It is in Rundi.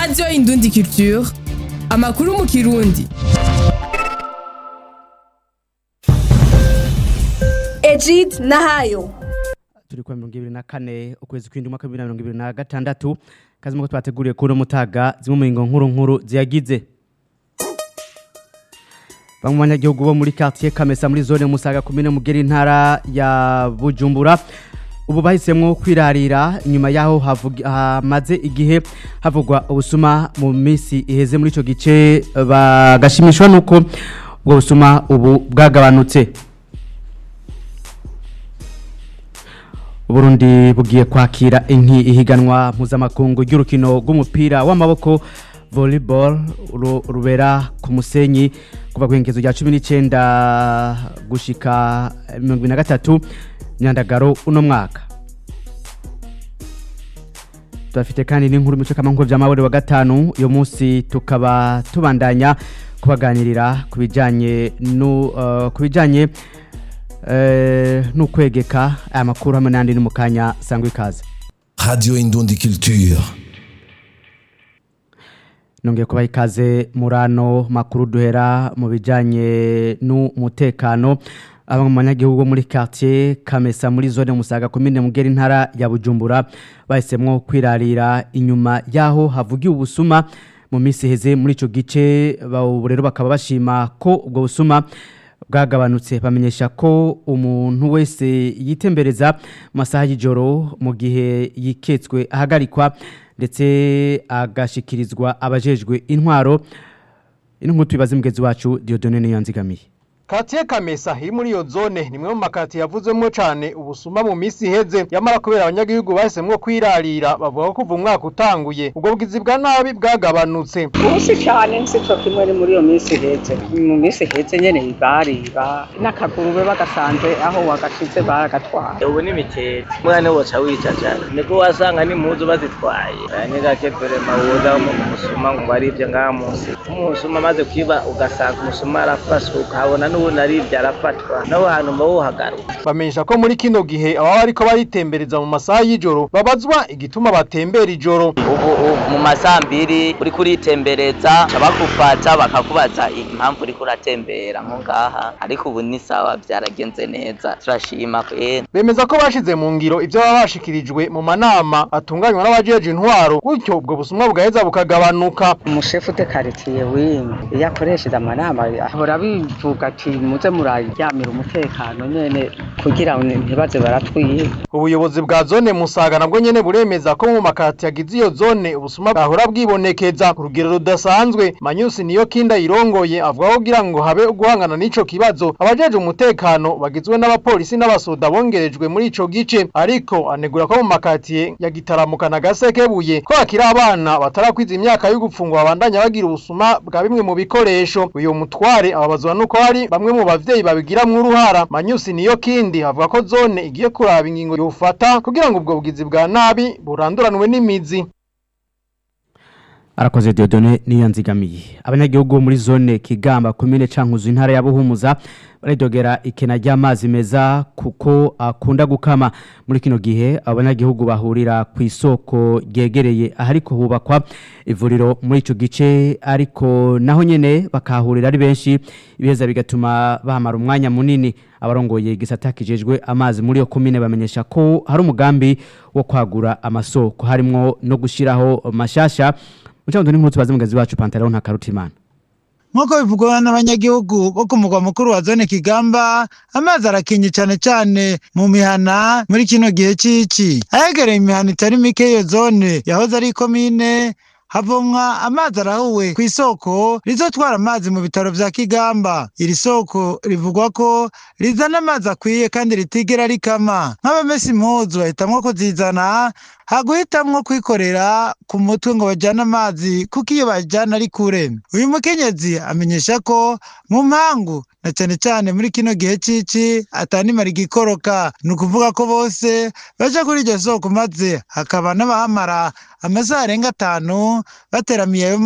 radiyo indundi culture amakuru mu kirundi Egid Nahayo turi kwa mirongo ibiri na kane ukwezi kw'indwi umwaka w'ibihumbi na mirongo ibiri na gatandatu kazi muko twateguriye kuri uno mutaga zimwe mu ngingo nkuru nkuru ziyagize bamwe mu banyagihugu bo muri quartier Kamesa muri zone Musaga komine Mugeri intara ya Bujumbura ubu bahisemwo kwirarira inyuma yaho havugi- hamaze igihe havugwa ubusuma mu minsi iheze muri ico gice bagashimishwa nuko ubwo busuma ubu bwagabanutse Burundi bugiye kwakira inki ihiganwa mpuzamakungu ry'urukino rw'umupira w'amaboko volleyball ru- rubera ku musenyi kuva kwengezo rya 19 gushika 23 nyandagaro uno mwaka Turafite kandi n'inkuru mico kama nkuko vyamabore wa gatanu uyo munsi tukaba tubandanya kubaganirira kubijanye no uh, kubijanye eh nukwegeka aya makuru hamwe n'andi ni mu kanya sangwa ikaze Radio Indundi Culture. nongeye kubaha ikaze murano makuru duhera mu bijanye n'umutekano abamwe mu banyagihugu bo muri quartier Kamesa muri zone Musaga komine Mugeri intara ya Bujumbura bahisemwo kwirarira inyuma yaho havugiye ubusuma mu minsi heze muri ico gice bawo rero bakaba bashima ko ubwo busuma bwagabanutse bamenyesha ko umuntu wese yitembereza mu masaha y'ijoro mu gihe yiketswe ahagarikwa ndetse agashikirizwa abajejwe intwaro ino nkuru tubibaze mugezi wacu Dieudonne Niyanzigamiye Katiye Kamesa iri muri iyo zone ni mwe mu makati yavuzwemo cyane ubusuma mu minsi iheze yamara kubera abanyagihugu bahisemwo kwirarira bavuga ko kuva umwaka utanguye ubwo bwizi bwa nabi bwagabanutse ubusi cyane nsicyo kimwe ni muri iyo minsi ihetse mu minsi ihetse nyene bariba n'akagurube bagasanze aho wagashize baragatwara ubu ni mitete mwana woca wicacara niko wasanga n'impuzu bazitwaye aya ni gake vrema woza mu musuma ngo arivye ngaha munsi umusuma amaze kwiba ugasanga umusuma arafashwe ukahabona n'ubundi arivye arafatwa naho hantu mba wohagaruka bamenyesha ko muri kino gihe ababa bariko baritembereza mu masaha y'ijoro babazwa igituma batembera ijoro ubu ubu mu masambiri uriko uritembereza bakufata bakakubaza impamvu uriko uratembera nko ngaha ariko ubu ni sawa vyaragenze neza turashima kwera bemeza ko bashize mu ngiro ivyo baba bashikirijwe mu manama atunganywa n'abajeje intwaro gutyo ubwo busumwa bugaheza bukagabanuka umushefu de karitiye wimwe iyo akoresheje amanama ahora bivuga ati muze muraryamira umutekano nyene kugira ngo ntibaze baratwiba ubuyobozi bwa zone musaga nabwo nyene buremeza ko mu makati yagize iyo zone ubusuma bwahora bwibonekeza ku rugero rudasanzwe manyusi niyo kinda yirongoye avuga ko kugira ngo habe guhangana n'ico kibazo abajeje umutekano bagizwe n'abapolisi n'abasoda bongerejwe muri ico gice ariko anegura ko mu makatiye ya gitaramuka na gasekebuye ko hakiri abana batarakwiza imyaka yo gupfungwa babandanya bagira ubusuma bwa bimwe mu bikoresho uyu mutware ababazwa nuko hari bamwe mu bavyeyi babigiramwo uruhara manyusi niyo kindi avuga ko zone igiye kuraba ingingo yofata kugira ngo ubwo bugizi bwa nabi buranduranwe n'imizi arakoze Dieudonne Niyanzigamiye abanyagihugu bo muri zone Kigamba komine Cankuzo intara ya Buhumuza baridogera ikena ry'amazi meza kuko akunda gukama muri kino gihe abanyagihugu bahurira ku isoko ryegereye ahariko hubakwa ivuriro muri ico gice ariko naho nyene bakahurira ari benshi ibiheza bigatuma bahamara umwanya munini abarongoye igisata kijejwe amazi muri iyo komine bamenyesha ko hari umugambi wo kwagura amasoko harimwo no gushiraho mashasha Mucamo n'inkuru tubaze mugazi wacu Pantaleon Ntakarutimana nk'uko bivugwa n'abanyagihugu bo ku mugwa mukuru wa zone kigamba amazi arakinye cyane cyane mu mihana muri kino gihe cy'iki ahegereye imihana itari mike y'iyo zone yahoze ari ikomine havomwa amazi arahuwe ku isoko rizotwara amazi mu bitaro vya kigamba iri soko rivugwa ko rizana amazi akwiye kandi ritigera rikama nk'abamesa impuzu bahitamwo kuzizana haguhitamwo kwikorera ku mutwe ngo bajyane amazi kuko iyo bajyana ari kure uyu mukenyezi amenyesha ko mu mpangu na cyane cyane muri kino gihe cici atanimara igikoroka ni ukuvuga ko bose baja kuri iryo soko maze hakaba n'abahamara amasaha arenga atanu bateramiye ayo